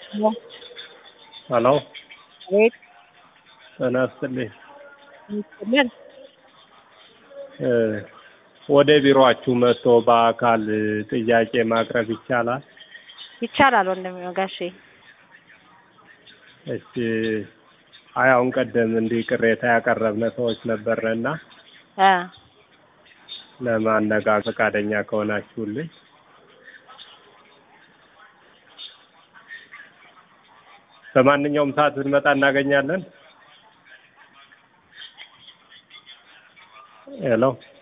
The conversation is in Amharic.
ሄሎ ቤት ጤና ይስጥልኝ። ይስጥልን። እ ወደ ቢሮአችሁ መጥቶ በአካል ጥያቄ ማቅረብ ይቻላል? ይቻላል ወንድም ጋሼ። እሺ አይ አሁን ቀደም እንዲህ ቅሬታ ያቀረብነ ሰዎች ነበርንና እ ለማነጋገር ፈቃደኛ ከሆናችሁልኝ በማንኛውም ሰዓት ብንመጣ እናገኛለን? ሄሎ